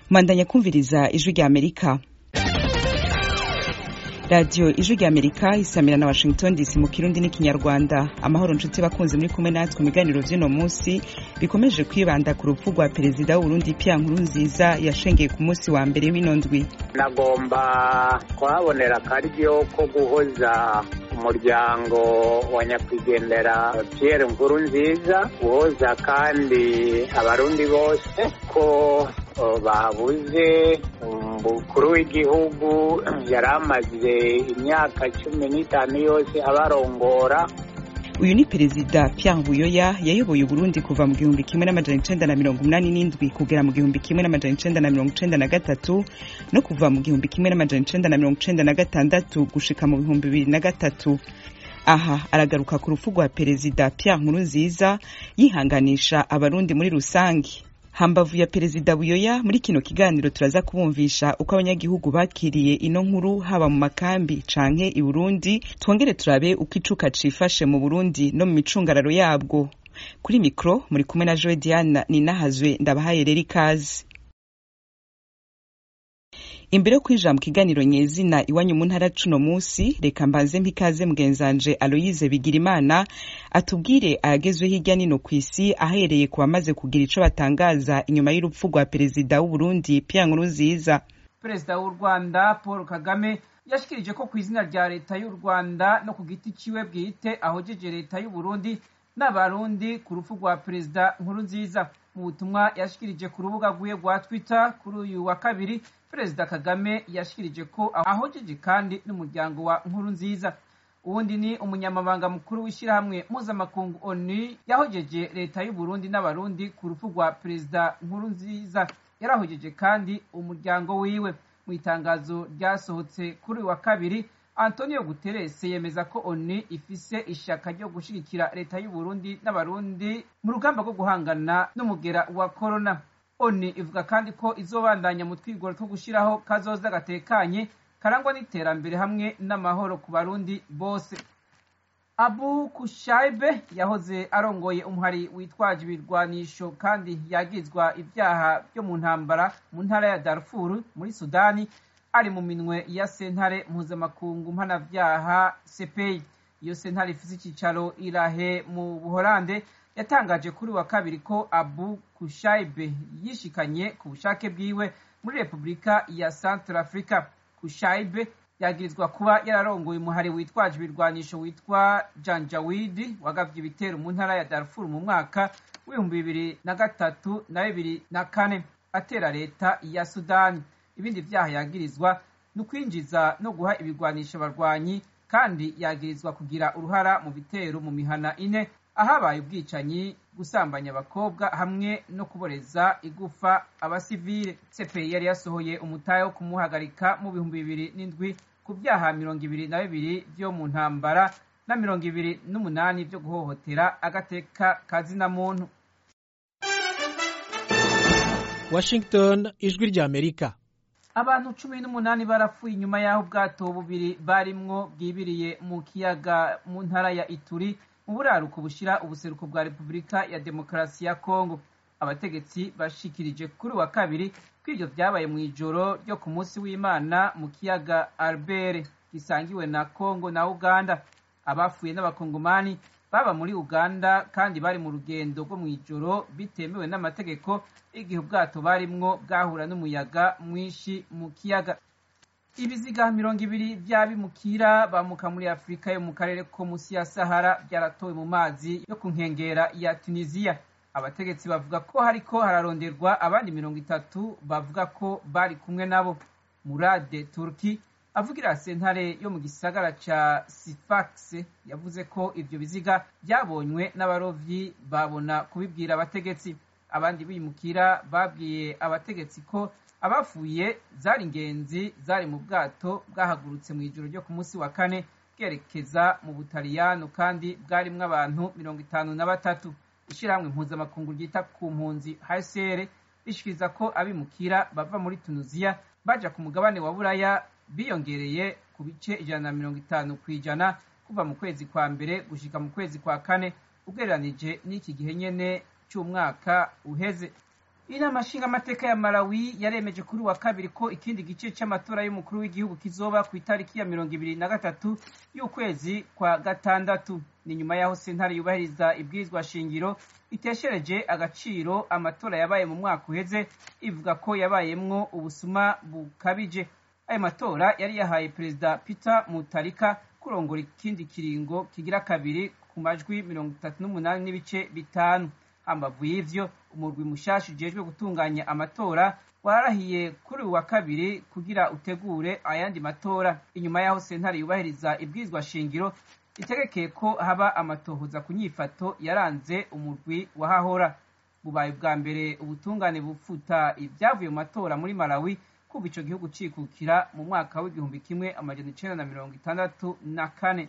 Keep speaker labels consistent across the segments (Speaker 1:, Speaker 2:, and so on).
Speaker 1: mandanya kumviriza ijwi rya amerika radiyo ijwi rya amerika isamira na washington dc mu kirundi n'ikinyarwanda amahoro nshuti bakunze muri kumwe natwe mu biganiro vy'uno munsi bikomeje kwibanda ku rupfu rwa perezida w'uburundi pia nkuru nziza yashengeye ku munsi wa mbere w'ino ndwi
Speaker 2: nagomba kuhabonera akaryo ko guhoza umuryango wa nyakwigendera Pierre nkuru nziza guhoza kandi abarundi bose ko babuze umukuru w'igihugu yari amaze imyaka cumi n'itanu yose abarongora
Speaker 1: uyu ni perezida Pierre Buyoya yayoboye Uburundi kuva mu gihumbi kimwe n'amajana icenda na mirongo umunani n'indwi kugera mu gihumbi kimwe n'amajana icenda na mirongo icenda na gatatu no kuva mu gihumbi kimwe n'amajana icenda na mirongo icenda na gatandatu gushika mu bihumbi bibiri na gatatu aha aragaruka ku rupfu rwa perezida Pierre Nkurunziza yihanganisha abarundi muri rusange hambavu ya perezida buyoya muri kino kiganiro turaza kubumvisha uko abanyagihugu bakiriye ino nkuru haba mu makambi canke i burundi twongere turabe uko icuka cifashe mu burundi no mu micungararo yabwo kuri mikro muri kumwe na joe diana ninahazwe ndabahaye rero ikaze imbere yo kwinjira mu kiganiro nyezina iwanyu mu ntara cuno musi reka mbanze mpikaze mugenzanje aloyize bigirimana atubwire ayagezwe hirya nino ku isi ahereye ku bamaze kugira ico batangaza inyuma y'urupfu rwa perezida w'uburundi pierre nkurunziza
Speaker 3: perezida w'u rwanda paul kagame yashikirije ko ku izina rya leta y'u rwanda no ku giti ciwe bwite ahojeje leta y'uburundi n'abarundi ku rupfu rwa perezida nkurunziza mu butumwa yashikirije ku rubuga rwiwe rwa twitter kuri uyu wa kabiri perezida kagame yashikirije ko ahojeje kandi n'umuryango wa nkuru nziza uwundi ni umunyamabanga mukuru w'ishyirahamwe mpuzamakungu onu yahojeje leta y'uburundi n'abarundi ku rupfu rwa perezida nkuru nziza yarahojeje kandi umuryango wiwe mu itangazo ryasohotse kuri uyu wa kabiri antonio guterres yemeza ko onu ifise ishaka ryo gushigikira leta y'uburundi n'abarundi mu rugamba rwo guhangana n'umugera wa korona oni ivuga kandi ko izobandanya mu twigoro two gushyiraho kazoza gatekanye karangwa n'iterambere hamwe n'amahoro ku barundi bose abu kushaibe yahoze arongoye umuhari witwaje ibirwanisho kandi yagizwa ibyaha byo mu ntambara mu ntara ya darfur muri sudani ari mu minwe ya sentare mpuzamakungu mpanavyaha sepeyi iyo sentare ifise icicaro irahe mu buholande yatangaje kuri wa kabiri ko abu kushaibe yishikanye ku bushake bwiwe muri repubulika ya central africa kushaibe yagirizwa kuba yararongoye umuhari witwaje ibirwanisho witwa janjawidi wagavye ibitero mu ntara ya darfur mu mwaka w'ibihumbi bibiri na gatatu na bibiri na kane atera leta ya sudani ibindi vyaha yagirizwa ni ukwinjiza no guha ibirwanisho abarwanyi kandi yagirizwa kugira uruhara mu bitero mu mihana ine ahabaye ubwicanyi gusambanya abakobwa hamwe no kuboreza igufa abasivile cpi yari yasohoye umutahe wo kumuhagarika mu bihumbi bibiri n'indwi ku vyaha mirongo ibiri na bibiri vyo mu ntambara na mirongo ibiri n'umunani vyo guhohotera agateka kazina muntu
Speaker 4: washington ijwi rya amerika
Speaker 3: abantu cumi n'umunani barapfuye inyuma y'aho ubwato bubiri barimwo bwibiriye mu kiyaga mu ntara ya ituri mu buraruko bushira ubuseruko bwa repubulika ya demokarasi ya kongo abategetsi bashikirije kuri wa kabiri ko ivyo vyabaye mu ijoro ryo ku munsi w'imana mu kiyaga albert gisangiwe na kongo na uganda abafuye n'abakongomani baba muri uganda kandi bari mu rugendo rwo mu ijoro bitemewe n'amategeko igihe ubwato barimwo bwahura n'umuyaga mwinshi mu kiyaga ibiziga mirongo ibiri vy'abimukira bamuka muri afurika yo mu karere ko musi ya sahara byaratowe mu mazi yo ku nkengera ya tunisiya abategetsi bavuga ko hariko hararonderwa abandi mirongo itatu bavuga ko bari kumwe nabo murade turki avugira sentare yo mu gisagara ca sifax yavuze ko ivyo biziga byabonywe n'abarovyi babona kubibwira abategetsi abandi bimukira babwiye abategetsi ko abafuye zari ingenzi zari mu bwato bwahagurutse mu ijoro ryo ku munsi wa kane bwerekeza mu butaliyano kandi bwarimwo abantu mirongo itanu na batatu ishyirahamwe mpuzamakungu ryita ku mpunzi hcr rishikiriza ko abimukira bava muri tunuziya baja ku mugabane wa buraya biyongereye ku bice ijana na mirongo itanu ku ijana kuva mu kwezi kwa mbere gushika mu kwezi kwa kane ugereranije n'iki gihe nyene c'umwaka uheze inama nshingamateka ya malawi yaremeje kuri wa kabiri ko ikindi gice cy'amatora y'umukuru w'igihugu kizoba ku itariki ya mirongo ibiri na gatatu y'ukwezi kwa gatandatu ni nyuma y'aho sentare yubahiriza ibwirizwa shingiro iteshereje agaciro amatora yabaye mu mwaka uheze ivuga ko yabayemwo ubusuma bukabije ayo matora yari yahaye perezida peter mutarika kurongora ikindi kiringo kigira kabiri ku majwi mirongo itatu n'umunani n'ibice bitanu hambavu y'ivyo umurwi mushasha ujejwe gutunganya amatora wararahiye kuri uyu wa kabiri kugira utegure ayandi matora inyuma y'aho sentare yubahiriza ibwirizwa shingiro itegekeye ko haba amatohoza ku nyifato yaranze umurwi wahahora bubaye bwa mbere ubutungane bufuta ibyavuye mu matora muri malawi kuva ico gihugu cikukira mu mwaka w'igihumbi kimwe amajana icenda na mirongo itandatu na kane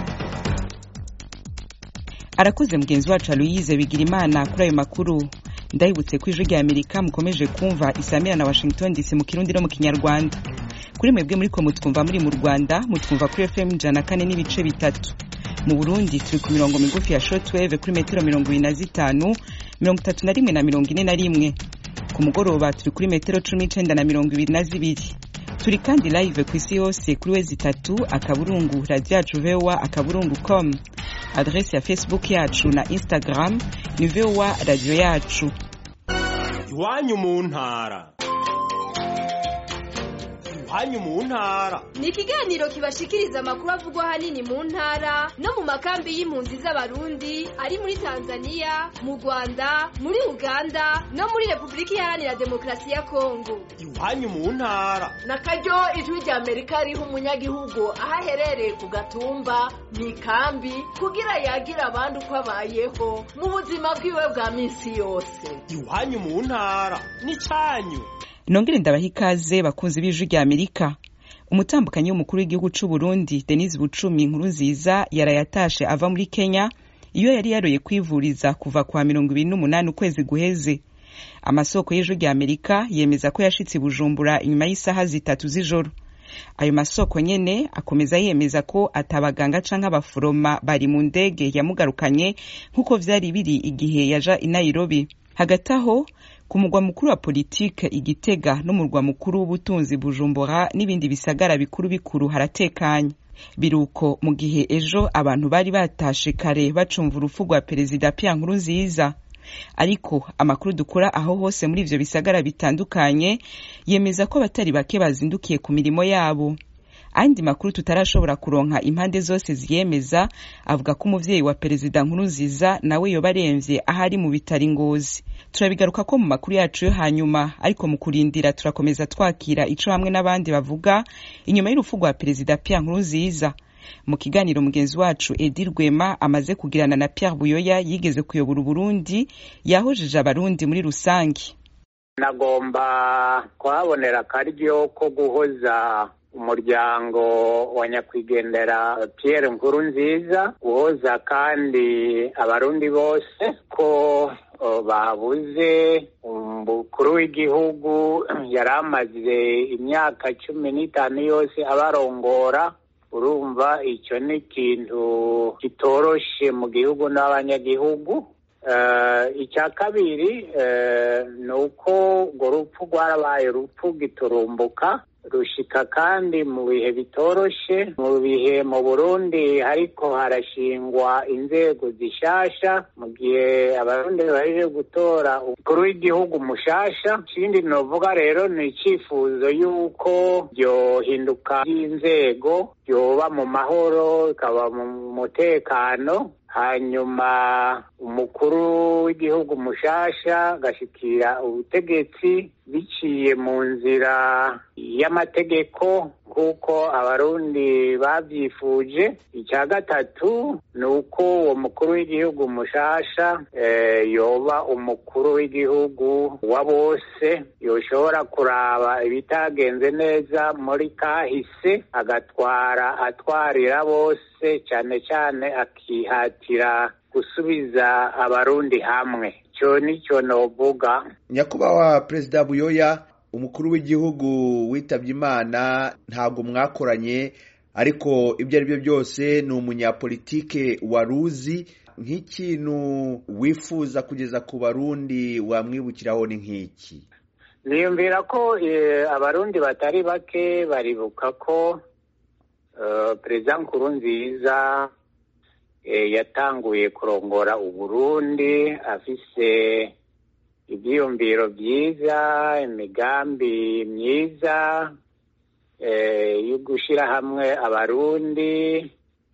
Speaker 1: arakuze mugenzi wacu aloyize bigira imana kuri ayo makuru ndahibutse ko ijwi rya amerika mukomeje kumva isamira na washington dc mu kirundi no mu kinyarwanda kuri mwebwe muri ko mutwumva muri mu rwanda mutwumva kuri fm ijana na kane n'ibice bitatu mu burundi turi ku mirongo migufi ya shortwave kuri metero mirongo ibiri na zitanu mirongo itatu na rimwe na mirongo ine na rimwe ku mugoroba turi kuri metero cumi n'icenda na mirongo ibiri na zibiri turi kandi live ku isi yose kuri wezi itatu akaburungu radiyo yacu voa akaburungu com adresi ya facebook yacu na instagram ni voa radiyo yacu
Speaker 5: iwanyu mu ntara iwanyu mu ntara
Speaker 6: ni ikiganiro kibashikiriza amakuru avugwa ahanini mu ntara no mu makambi y'impunzi z'abarundi ari muri tanzania mu rwanda muri uganda no muri repubulika iharanira demokarasi ya kongo
Speaker 5: iwanyu mu ntara
Speaker 7: na karyo ijwi rya amerika riha umunyagihugu aho aherereye ku gatumba mu ikambi kugira yagira abandi uko abayeho mu buzima bwiwe bwa minsi yose
Speaker 5: iwanyu mu ntara n'icyanyu
Speaker 1: nongere ndabaha ikaze bakunzi b'ijwi rya amerika umutambukanyi w'umukuru w'igihugu c'u burundi denise bucumi inkuru nziza yarayatashe ava muri kenya iyo yari yaroye kwivuriza kuva kwa mirongo ibiri n'umunani ukwezi guheze amasoko y'ijwi rya amerika yemeza ko yashitse i bujumbura inyuma y'isaha zitatu z'ijoro ayo masoko nyene akomeza yemeza ko atabaganga canke abaforoma bari mu ndege yamugarukanye nk'uko vyari biri igihe yaja i nairobi hagati aho ku mugwa mukuru wa politike igitega n'umurwa mukuru w'ubutunzi bujumbura n'ibindi bisagara bikuru bikuru haratekanye biruko mu gihe ejo abantu bari batashe kare bacumva urupfu rwa perezida Pierre Nkurunziza ariko amakuru dukura aho hose muri ivyo bisagara bitandukanye yemeza ko abatari bake bazindukiye ku mirimo yabo andi makuru tutarashobora kuronka impande zose ziyemeza avuga ko umuvyeyi wa perezida nkurunziza nawe yoba aremvye ahari mu bitaro ingozi turabigaruka ko mu makuru yacu yo hanyuma ariko mu kurindira turakomeza twakira ico hamwe n'abandi bavuga inyuma y'urupfu rwa perezida Pierre Nkurunziza mu kiganiro mugenzi wacu Edi Rwema amaze kugirana na Pierre Buyoya yigeze kuyobora Uburundi yahojeje abarundi muri rusangi
Speaker 2: nagomba kuhabonera akaryo ko guhoza umuryango wa nyakwigendera Pierre Nkurunziza guhoza kandi abarundi bose ko babuze umukuru w'igihugu yari amaze imyaka cumi n'itanu yose abarongora urumva icyo ni ikintu kitoroshe mu gihugu n'abanyagihugu icya kabiri ni uko urwo rupfu rwarabaye urupfu giturumbuka rushika kandi mu bihe bitoroshe mu bihe mu burundi ariko harashingwa inzego zishasha mu gihe abarundi baje gutora umukuru w'igihugu mushasha ikindi novuga rero ni icyifuzo y'uko byohinduka by'inzego byoba mu mahoro bikaba mu mutekano hanyuma umukuru w'igihugu mushasha agashikira ubutegetsi biciye mu nzira y'amategeko nk'uko abarundi babyifuje icya gatatu ni uko uwo mukuru w'igihugu mushasha yoba umukuru w'igihugu wa bose yoshobora kuraba ibitagenze neza muri kahise agatwara atwarira bose cyane cyane akihatira gusubiza abarundi hamwe icyo nicyo novuga
Speaker 8: nyakubahwa perezida buyoya umukuru w'igihugu witabye imana ntabwo mwakoranye ariko ibyo ari byo byose ni umunyapolitike waruzi nk'ikintu wifuza kugeza ku barundi wamwibukiraho ni nk'iki
Speaker 2: niyumvira ko abarundi batari bake baribuka ko perezida nkurunziza yatanguye kurongora uburundi afise ibyiyumviro byiza imigambi myiza yo gushyira hamwe abarundi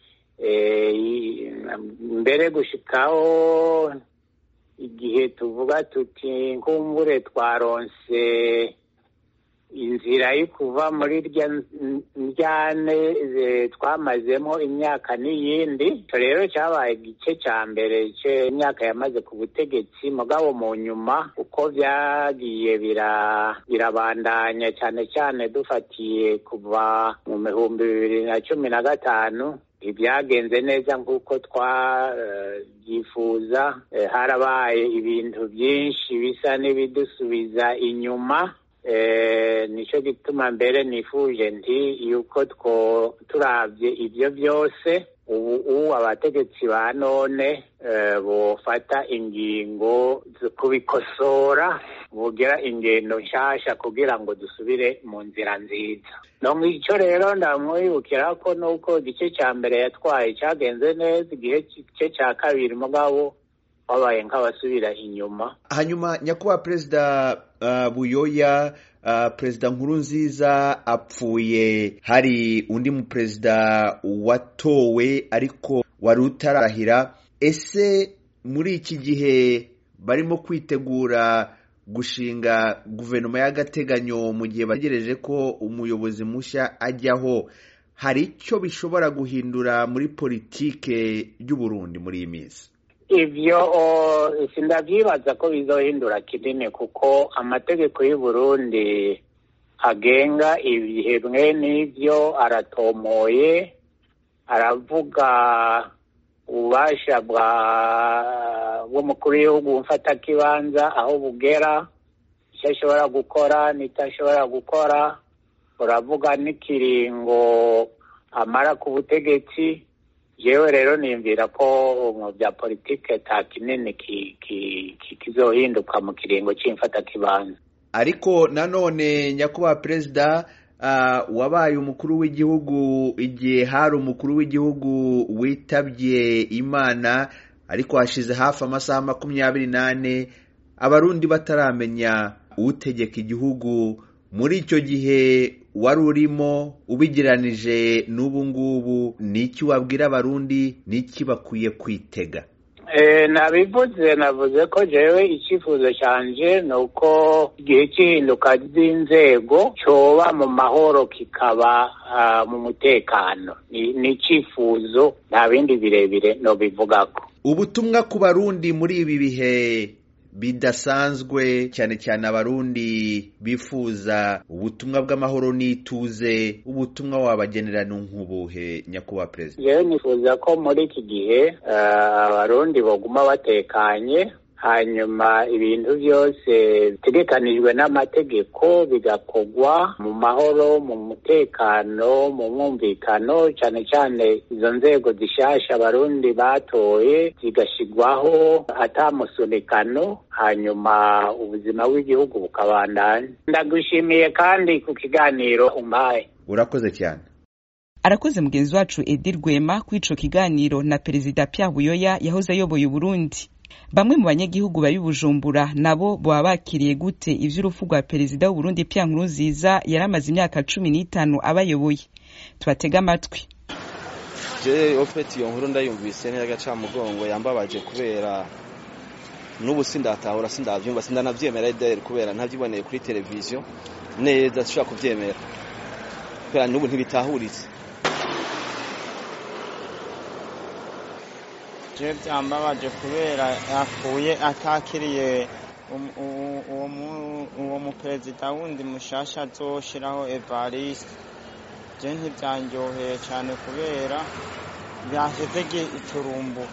Speaker 2: mbere gushikaho igihe tuvuga tuti nkumbure twaronse inzira yo kuva muri rya njyane twamazemo imyaka n'iyindi icyo rero cyabaye igice cya mbere cy'imyaka yamaze ku butegetsi mugabo mu nyuma uko byagiye birabandanya cyane cyane dufatiye kuva mu bihumbi bibiri na cumi na gatanu ntibyagenze neza nk'uko twabyifuza harabaye ibintu byinshi bisa n'ibidusubiza inyuma nicyo gituma mbere nifuje nti yuko two turabye ibyo byose ubu abategetsi ba none bufata ingingo zo kubikosora bugira ingendo nshyashya kugira ngo dusubire mu nzira nziza no icyo rero ndamwibukira ko nuko igice cya mbere yatwaye cyagenze neza igihe cya kabiri mugabo wabaye nk'abasubira inyuma
Speaker 8: hanyuma nyakubahwa perezida buyoya perezida nkuru nziza apfuye hari undi muperezida watowe ariko wari utarahira ese muri iki gihe barimo kwitegura gushinga guverinoma y'agateganyo mu gihe bategereje ko umuyobozi mushya ajyaho hari icyo bishobora guhindura muri politike y'uburundi muri iyi minsi
Speaker 2: ibyo sindabyibaza ko bizohindura kinini kuko amategeko y'u Burundi agenga ibihe bimwe n'ibyo aratomoye aravuga ububasha bw'umukuru w'igihugu mfatakibanza aho bugera icyo ashobora gukora n'icyo ashobora gukora uravuga n'ikiringo amara ku butegetsi yewe rero niyumvira ko mu bya politike ta kinini kizohinduka mu kiringo cy'imfatakibanza
Speaker 8: ariko nanone nyakubahwa perezida wabaye umukuru w'igihugu igihe hari umukuru w'igihugu witabye imana ariko hashize hafi amasaha makumyabiri n'ane abarundi bataramenya utegeka igihugu muri icyo gihe wari urimo ubigeranije n'ubu ngubu ni iki wabwira abarundi ni iki bakwiye kwitega
Speaker 2: nabivuze navuze ko jewe icyifuzo cyanje ni uko igihe cy'ihinduka ry'inzego cyoba mu mahoro kikaba mu mutekano ni icyifuzo nta bindi birebire nobivugako
Speaker 8: ubutumwa ku barundi muri ibi bihe bidasanzwe cyane cyane abarundi bifuza ubutumwa bw'amahoro n'ituze ubutumwa wabagenera nk'ubuhe nyakubahwa perezida
Speaker 2: yewe nifuza ko muri iki gihe abarundi baguma batekanye hanyuma ibintu byose bitegekanijwe n'amategeko bigakorwa mu mahoro mu mutekano mu mwumvikano cyane cyane izo nzego zishyashya abarundi batoye zigashyirwaho atamusunikano hanyuma ubuzima bw'igihugu bukabandanya ndagushimiye kandi ku kiganiro umpaye
Speaker 8: urakoze cyane
Speaker 1: arakoze mugenzi wacu edi rwema kuri ico kiganiro na perezida Pierre buyoya yahoze ayoboye uburundi bamwe mu banyagihugu bari bujumbura nabo baba bakiriye gute ivy'urupfu rwa perezida w'uburundi Pierre Nkurunziza yari amaze imyaka cumi n'itanu abayoboye tubatega amatwi
Speaker 9: je ofeti iyo nkuru ndayumvise n'agacamugongo yambabaje kubera n'ubu sindatahura sindavyumva sindanavyemera ideri kubera ntavyiboneye kuri televiziyo neza sishobora kuvyemera kubera n'ubu ntibitahuritse
Speaker 10: je byambabaje kubera yapfuye atakiriye uwo muperezida wundi mushasha azoshiraho evariste je ntibyanryoheye cyane kubera byashyize iturumbu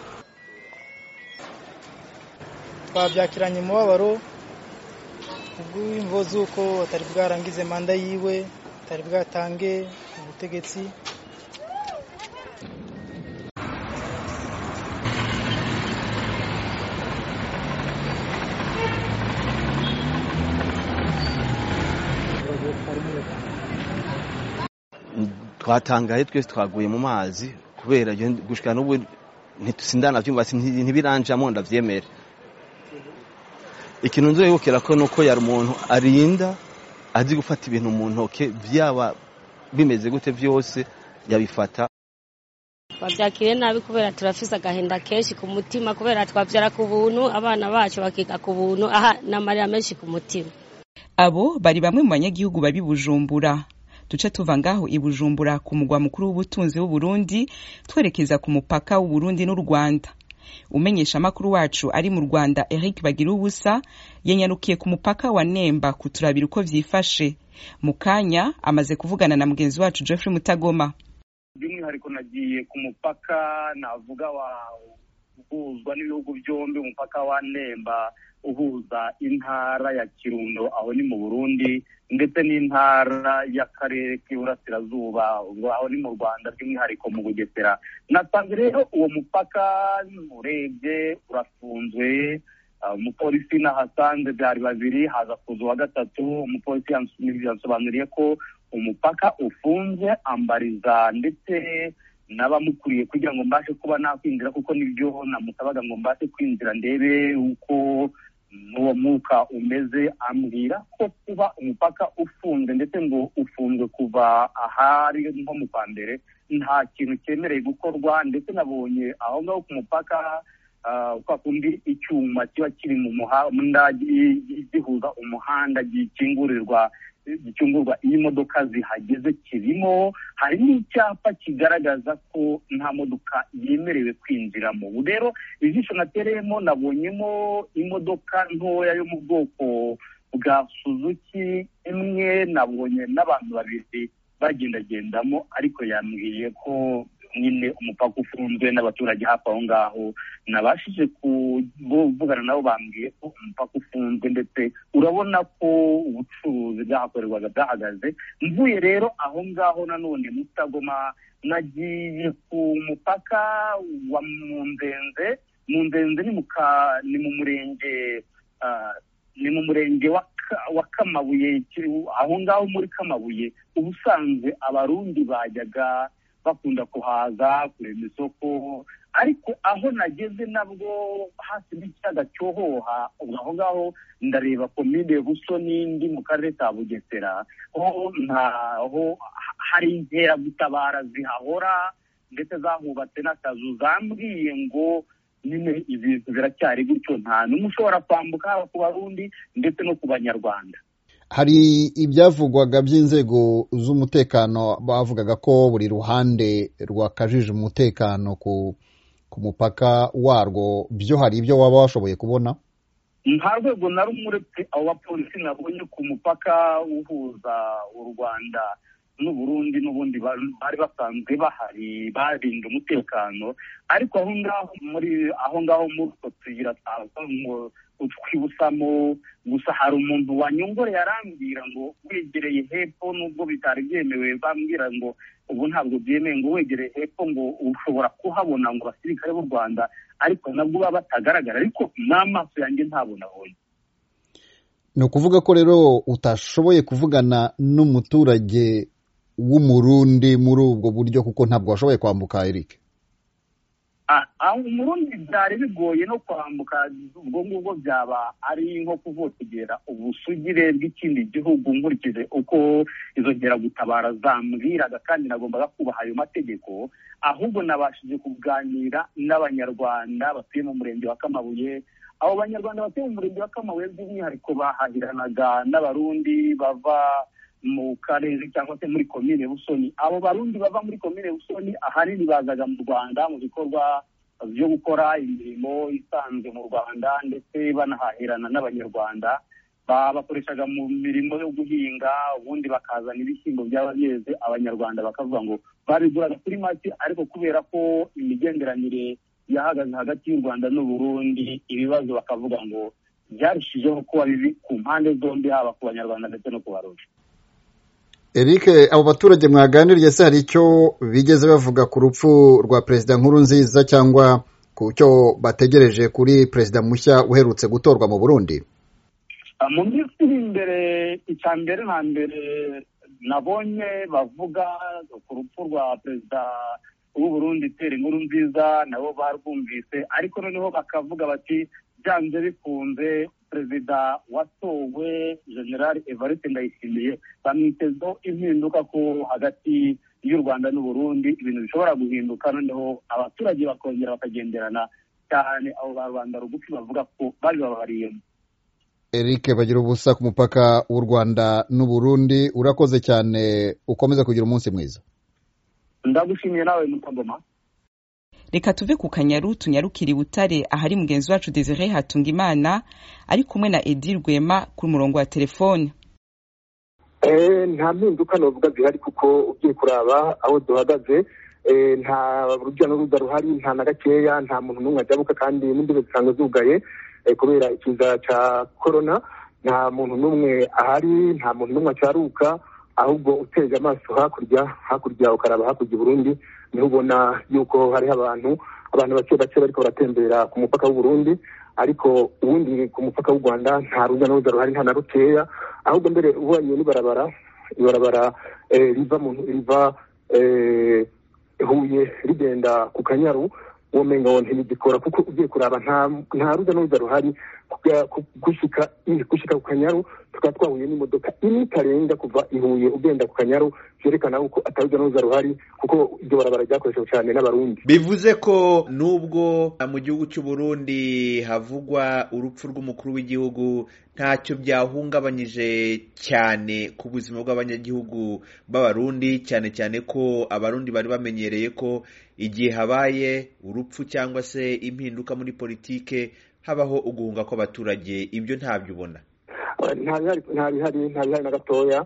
Speaker 11: twabyakiranye umubabaro kubw'imvo z'uko atari bwarangize manda yiwe atari bwatange ubutegetsi
Speaker 9: twatangaye twese twaguye mu mazi kubera gushika n'ubu sindanavyumva ntibiranjamo ndavyemere ikintu nzoyibukira ko nuko yari umuntu arinda azi gufata ibintu mu ntoke byaba bimeze gute byose yabifata
Speaker 12: babyakiriye nabi kubera turafise agahinda kenshi ku mutima kubera twabyara ku buntu abana bacu bakiga ku buntu aha n'amarira menshi ku mutima
Speaker 1: abo bari bamwe mu banyagihugu babi bujumbura duce tuva ngaho i bujumbura ku mugwa mukuru w'ubutunzi w'uburundi twerekeza ku mupaka w'uburundi n'u rwanda umenyesha amakuru wacu ari mu rwanda eric bagira ubusa yanyarukiye ku mupaka wa nemba kuturabira uko vyifashe mu kanya amaze kuvugana na mugenzi wacu jeffrey mutagoma
Speaker 13: by'umwihariko nagiye ku mupaka navuga wa uhuzwa n'ibihugu byombi umupaka wa nemba uhuza intara ya kirundo aho ni mu burundi ndetse n'intara y'akarere k'iburasirazuba aho ni mu rwanda by'umwihariko mu bugesera nasanze rero uwo mupaka urebye urafunzwe umupolisi nahasanze byari babiri haza kuza uwa gatatu umupolisi yansobanuriye ko umupaka ufunze ambariza ndetse n'abamukuriye kugira ngo mbashe kuba nakwinjira kuko nibyo namusabaga ngo mbashe kwinjira ndebe uko n'uwo mwuka umeze ambwira ko kuba umupaka ufunze ndetse ngo ufunzwe kuva ahari nko mu kwa mbere nta kintu cyemereye gukorwa ndetse nabonye aho ngaho ku mupaka kwa kundi icyuma kiba kiri mu muhanda gihuza umuhanda gikingurirwa gicungurwa iyo imodoka zihageze kirimo hari n'icyapa kigaragaza ko nta modoka yemerewe kwinjiramo ubu rero ijisho natereyemo nabonyemo imodoka ntoya yo mu bwoko bwa suzuki imwe nabonye n'abantu babiri bagendagendamo ariko yambwiye ko nyine umupaka ufunzwe n'abaturage hafi aho ngaho nabashije kuvugana nabo bambwiye ko umupaka ufunzwe ndetse urabona ko ubucuruzi bwahakorerwaga bwahagaze mvuye rero aho ngaho nanone mutagoma nagiye ku mupaka wa munzenze munzenze ni mu murenge ni mu murenge wa kamabuye aho ngaho muri kamabuye ubusanzwe abarundi bajyaga bakunda kuhaza kurema isoko ariko aho nageze nabwo hafi n'ikiyaga cyohoha aho ngaho ndareba komine buso n'indi mu karere ka bugesera ho ntaho hari inkeragutabara zihahora ndetse zahubatse n'akazu zambwiye ngo nyine ibintu biracyari gutyo nta n'umwe ushobora kwambuka haba ku barundi ndetse no ku banyarwanda
Speaker 14: hari ibyavugwaga by'inzego z'umutekano bavugaga ko buri ruhande rwakajije umutekano ku ku mupaka warwo byo hari ibyo waba washoboye kubona
Speaker 13: nta rwego na rumwe uretse abo bapolisi nabonye ku mupaka uhuza u rwanda n'uburundi n'ubundi bari basanzwe bahari barinda umutekano ariko aho ngaho muri aho ngaho muri utwo tuyira twibusamo gusa hari umuntu wanyongoreye arambwira ngo wegereye hepfo nubwo bitari byemewe bambwira ngo ubu ntabwo byemewe ngo wegereye hepfo ngo ushobora kuhabona ngo abasirikare b'u rwanda ariko nabwo baba batagaragara ariko n'amaso yanjye ntabwo nabonye
Speaker 14: ni ukuvuga ko rero utashoboye kuvugana n'umuturage w'umurundi muri ubwo buryo kuko ntabwo washoboye kwambuka eric
Speaker 13: umurundi byari bigoye no kwambuka ubwo ngubwo byaba ari nko kuvotegera ubusugire bw'ikindi gihugu nkurikije uko izo nkeragutabara zambwiraga kandi nagombaga kubaha ayo mategeko ahubwo nabashije kuganira n'abanyarwanda batuye mu murenge wa kamabuye abo banyarwanda batuye mu murenge wa kamabuye by'umwihariko bahahiranaga n'abarundi bava mu karere cyangwa se muri komine busoni abo barundi bava muri komine busoni ahanini bazaga mu rwanda mu bikorwa byo gukora imirimo isanzwe mu rwanda ndetse banahahirana n'abanyarwanda bakoreshaga mu mirimo yo guhinga ubundi bakazana ibishyimbo byaba byeze abanyarwanda bakavuga ngo babiguraga kuri make ariko kubera ko imigenderanire yahagaze hagati y'u rwanda n'uburundi ibibazo bakavuga ngo byarushijeho kuba bibi ku mpande zombi haba ku banyarwanda ndetse no ku barundi
Speaker 14: eric abo baturage mwaganiriye se hari icyo bigeze bavuga ku rupfu rwa perezida nkuru nziza cyangwa ku cyo bategereje kuri perezida mushya uherutse gutorwa mu burundi
Speaker 13: mu minsi iri imbere icya mbere na mbere nabonye bavuga ku rupfu rwa perezida w'u Burundi Pierre Nkurunziza nabo barwumvise ariko noneho bakavuga bati byanze bikunze perezida watowe general evariste ndayishimiye bamwitezeho impinduka ko hagati y'u rwanda n'u burundi ibintu bishobora guhinduka noneho abaturage bakongera bakagenderana cyane abo ba rubanda rugufi bavuga ko bari bababariyemo
Speaker 14: eric bagira ubusa ku mupaka w'u rwanda n'u burundi urakoze cyane ukomeza kugira umunsi mwiza
Speaker 13: ndagushimiye nawe mutagoma
Speaker 1: reka tuve ku kanyaru tunyarukire i butare ahari mugenzi wacu desire hatunga imana ari kumwe na edi rwema ku murongo wa telefone
Speaker 15: nta mpinduka navuga zihari kuko ugiye kuraba aho duhagaze nta rujya n'uruza ruhari nta na gakeya nta muntu n'umwe ajyabuka kandi n'imbibe zisanzwe zugaye kubera ikiza cya korona nta muntu n'umwe ahari nta muntu n'umwe acyaruka ahubwo uteje amaso hakurya hakurya ukaraba hakurya i burundi niho ubona yuko hariho abantu abantu bake bake bariko baratembera ku mupaka w'u Burundi ariko ubundi ku mupaka w'u Rwanda nta ruza n'uruza ruhari nta na rukeya ahubwo mbere ubonye n'ibarabara ibarabara riva mu riva huye rigenda ku kanyaru uwo mengo ntibigikora kuko ugiye kuraba nta ruza n'uruza ruhari gushika gushika ku kanyaru tukaba twahuye n'imodoka imwe itarenga kuva ihuye ugenda ku kanyaru byerekana ko ataruza n'uruza ruhari kuko iryo barabara ryakoreshejwe cyane n'abarundi
Speaker 8: bivuze ko nubwo mu gihugu cy'u Burundi havugwa urupfu rw'umukuru w'igihugu ntacyo byahungabanyije cyane ku buzima bw'abanyagihugu b'abarundi cyane cyane ko abarundi bari bamenyereye ko igihe habaye urupfu cyangwa se impinduka muri politike habaho uguhunga kw'abaturage ibyo ntabyo ubona
Speaker 15: nta bihari nta bihari na gatoya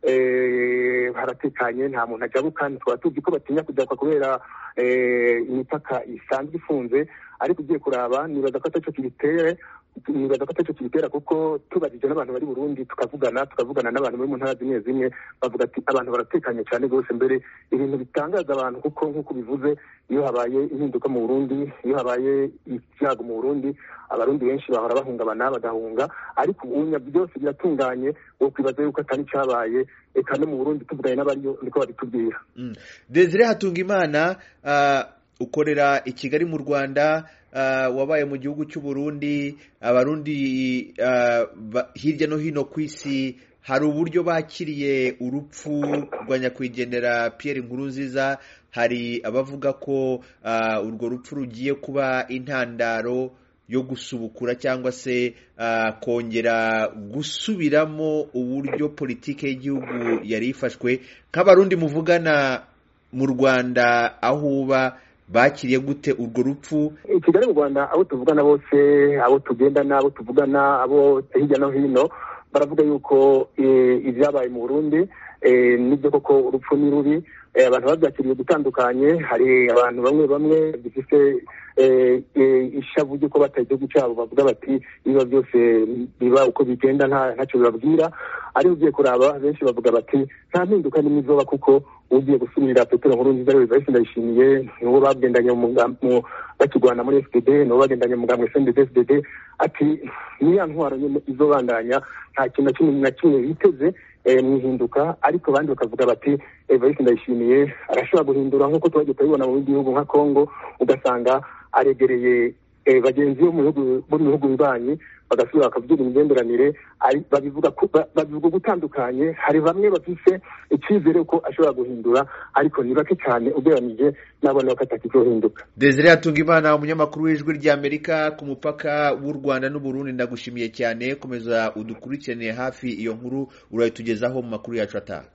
Speaker 15: haratekanye nta muntu ajyabuka tukaba tuzi ko batinya kujyakwa kubera imipaka isanzwe ifunze ariko ugiye kuraba nibaza ko atacyo kibitere nibaza ko atacyo kibitera kuko tubajije n'abantu bari burundi tukavugana tukavugana n'abantu bari mu ntara zimwe zimwe bavuga ati abantu baratekanye cyane rwose mbere ibintu bitangaza abantu kuko nk'uko bivuze iyo habaye impinduka mu burundi iyo habaye ibyago mu burundi abarundi benshi bahora bahungabana bagahunga ariko ubunya byose biratunganye wo kwibaza yuko atari cyabaye eka no mu burundi tuvuganye n'abariyo niko babitubwira
Speaker 8: desire hatunga imana ukorera i kigali mu rwanda wabaye mu gihugu cy'u Burundi abarundi hirya no hino ku isi hari uburyo bakiriye urupfu rwa nyakwigendera Pierre Nkurunziza hari abavuga ko urwo rupfu rugiye kuba intandaro yo gusubukura cyangwa se kongera gusubiramo uburyo politiki y'igihugu yari ifashwe nk'abarundi muvugana mu rwanda aho uba bakiriye gute urwo rupfu
Speaker 15: i kigali mu rwanda abo tuvugana bose abo tugendana abo tuvugana abo hirya no hino baravuga yuko ibyabaye mu burundi nibyo koko urupfu ni rubi abantu babyakiriye gutandukanye hari abantu bamwe bamwe bifite ishavu ry'uko bataye igihugu cyabo bavuga bati ibiba byose biba uko bigenda ntacyo bibabwira ariko ugiye kuraba benshi bavuga bati nta mpinduka n'imwe izoba kuko ugiye gusubirira petero nkuru nziza rero bahise ndayishimiye nibo bagendanye bakirwana muri fpd nibo bagendanye mugambwe sndd fdd ati niya ntwaro nyine izobandanya nta kintu na kimwe na kimwe biteze mu ihinduka ariko abandi bakavuga bati evariste ndayishimiye arashobora guhindura nk'uko twagiye turabibona mu bindi bihugu nka congo ugasanga aregereye bagenzi bo mu bihugu bibanyi bagasubira bakavuga imigenderanire babivuga babivuga gutandukanye hari bamwe bafise icyizere ko ashobora guhindura ariko ni bake cyane ugereranije n'abana ko atakizohinduka
Speaker 8: desire hatunga imana umunyamakuru w'ijwi ry'amerika ku mupaka w'u rwanda n'uburundi ndagushimiye cyane komeza udukurikiranire hafi iyo nkuru urayitugezaho mu makuru yacu ataha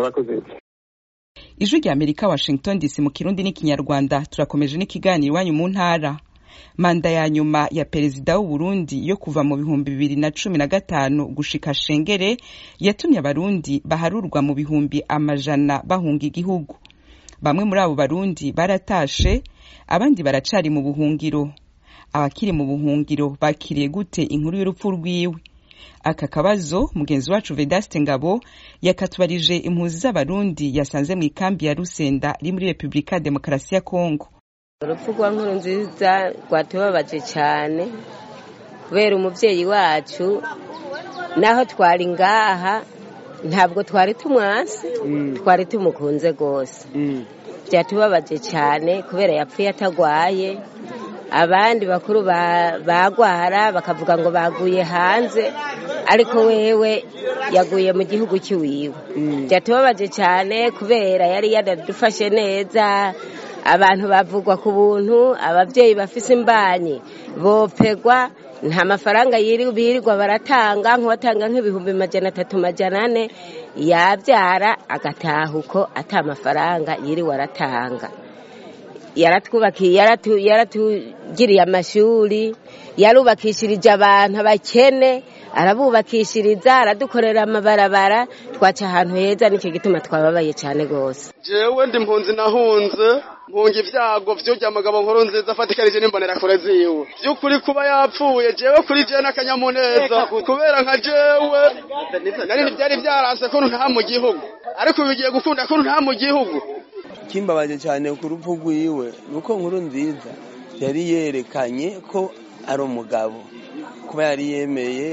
Speaker 1: ijwi ry'amerika washington dc mu kirundi n'ikinyarwanda turakomeje n'ikiganiro iwanyu mu ntara manda ya nyuma ya perezida w'u Burundi yo kuva mu bihumbi bibiri na cumi na gatanu gushika shengere yatumye abarundi baharurwa mu bihumbi amajana bahunga igihugu bamwe muri abo barundi baratashe abandi baracari mu buhungiro abakiri mu buhungiro bakiriye gute inkuru y'urupfu rwiwe aka kabazo mugenzi wacu vedaste ngabo yakatubarije impunzi z'abarundi yasanze mu ikambi ya rusenda iri muri repubulika ya demokarasi ya kongo
Speaker 12: urupfu rwa nkuru nziza rwatubabaje cyane kubera umubyeyi wacu naho twari ngaha
Speaker 16: ntabwo twari tumwasi twari tumukunze rwose byatubabaje cyane kubera yapfuye atagwaye abandi bakuru bagwara bakavuga ngo baguye hanze ariko wewe yaguye mu gihugu cy'iwiwe byatubabaje cyane kubera yari yanadufashe neza abantu bavugwa ku buntu ababyeyi bafise imbanyi bopegwa nta mafaranga birirwa baratanga nk'uwatanga nk'ibihumbi majana atatu majana ane yabyara agataha uko ata mafaranga yiriwe aratanga yaratwubakiye yaratugiriye amashuri yarubakishirije abantu abakene arabubakishiriza aradukorera amabarabara twaca ahantu heza nicyo gituma twababaye cyane rwose
Speaker 17: jewe ndi mpunzi nahunze mpunga ibyago vyurya mugabo nkuru nziza afatikanije n'imbonerakure ziwe vy'ukuri kuba yapfuye jewe kuri jewe n'akanyamuneza kubera nka jewe nari ntivyari vyaranse ko nta mu gihugu ariko bigiye gukunda ko nta mu gihugu
Speaker 18: kimbabaje cyane ku rupfu rwiwe nuko nkuru nziza yari yerekanye ko ari umugabo kuba yari yemeye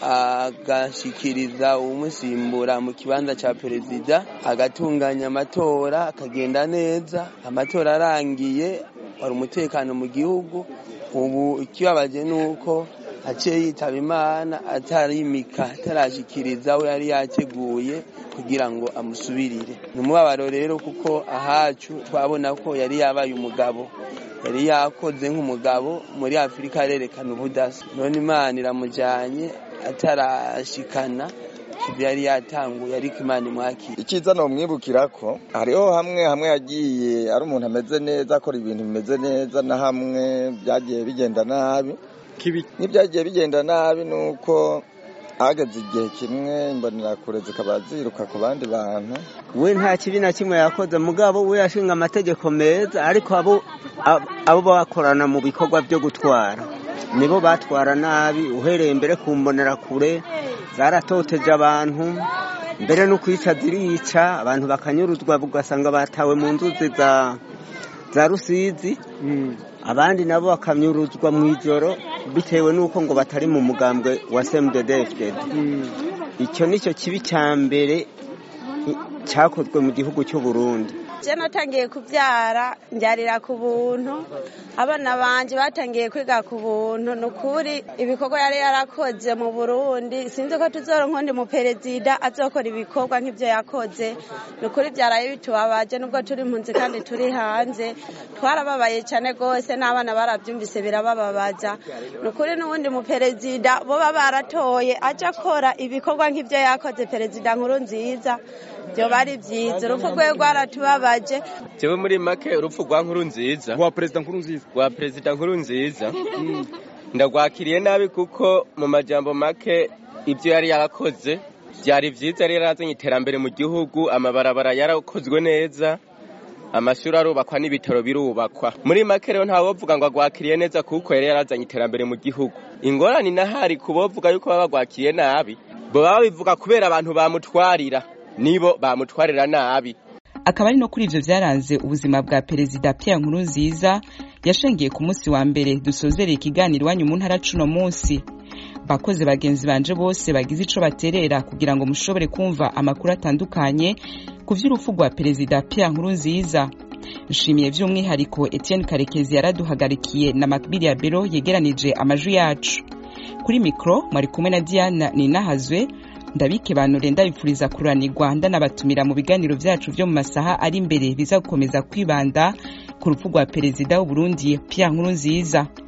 Speaker 18: agashikiriza umusimbura mu kibanza cya perezida agatunganya amatora akagenda neza amatora arangiye wari umutekano mu gihugu ubu ikibabaje ni uko aciye yitaba imana atarimika atarashikiriza we yari yateguye kugira ngo amusubirire ni umubabaro rero kuko ahacu twabona ko yari yabaye umugabo yari yakoze nk'umugabo muri afurika arerekana ubudasa none imana iramujyanye atarashikana ibyo yari yatanguye ariko imana imwakira
Speaker 19: icyiza ni umwibukira ko hariho hamwe hamwe yagiye ari umuntu ameze neza akora ibintu bimeze neza na hamwe byagiye bigenda nabi n'ibyagiye bigenda nabi ni uko hageze igihe kimwe imbonerakure zikaba ziruka ku bandi bantu
Speaker 20: we nta kibi na kimwe yakoze mugabo we yashinga amategeko meza ariko abo abo bakorana mu bikorwa byo gutwara nibo batwara nabi uhereye mbere ku mbonerakure zaratoteje abantu mbere no kwica zirica abantu bakanyuruzwa ugasanga batawe mu nzuzi za za rusizi abandi nabo bakanyuruzwa mu ijoro bitewe n'uko ngo batari mu mugambwe wa semudedefudedi icyo ni cyo kibi cya mbere cyakozwe mu gihugu cy'u Burundi
Speaker 21: je natangiye kubyara mbyarira ku buntu abana banje batangiye kwiga ku buntu ni ukuri ibikorwa yari yarakoze mu burundi sinzi ko tuzoronka undi muperezida azokora ibikorwa nk'ibyo yakoze ni ukuri byaraye bitubabaje nubwo turi impunzi kandi turi hanze twarababaye cyane rwose n'abana barabyumvise birabababaza ni ukuri n'uwundi muperezida boba baratoye aje akora ibikorwa nk'ibyo yakoze perezida nkuru nziza byoba ari byiza urupfu rwe rwaratubabaje
Speaker 5: jewe muri make urupfu rwa nkuru nziza
Speaker 22: rwa perezida nkuru nziza
Speaker 5: rwa perezida nkuru nziza ndagwakiriye nabi kuko mu majambo make ibyo yari yarakoze byari byiza yari yarazanye iterambere mu gihugu amabarabara yarakozwe neza amashuri arubakwa n'ibitaro birubakwa muri make rero ntawovuga ngo agwakiriye neza kuko yari yarazanye iterambere mu gihugu ingorane inahari ku bovuga yuko baba bagwakiriye nabi baba babivuga kubera abantu bamutwarira nibo bamutwarira nabi
Speaker 1: akaba ari no kuri ivyo vyaranze ubuzima bwa perezida Pierre Nkurunziza yashengiye ku munsi wa mbere dusozereye ikiganiro iwanyu mu ntara cuno munsi bakoze bagenzi banje bose bagize ico baterera kugira ngo mushobore kumva amakuru atandukanye ku vy'urupfu rwa perezida Pierre Nkurunziza nshimiye vy'umwihariko Etienne Karekezi yaraduhagarikiye na Makbili ya Bero yegeranije amajwi yacu kuri mikro mwari kumwe na Diana Ninahazwe ndabike banure ndabifuriza kuranirwa ndanabatumira mu biganiro vyacu vyo mu masaha ari imbere biza gukomeza kwibanda ku rupfu rwa perezida w'uburundi Pierre Nkurunziza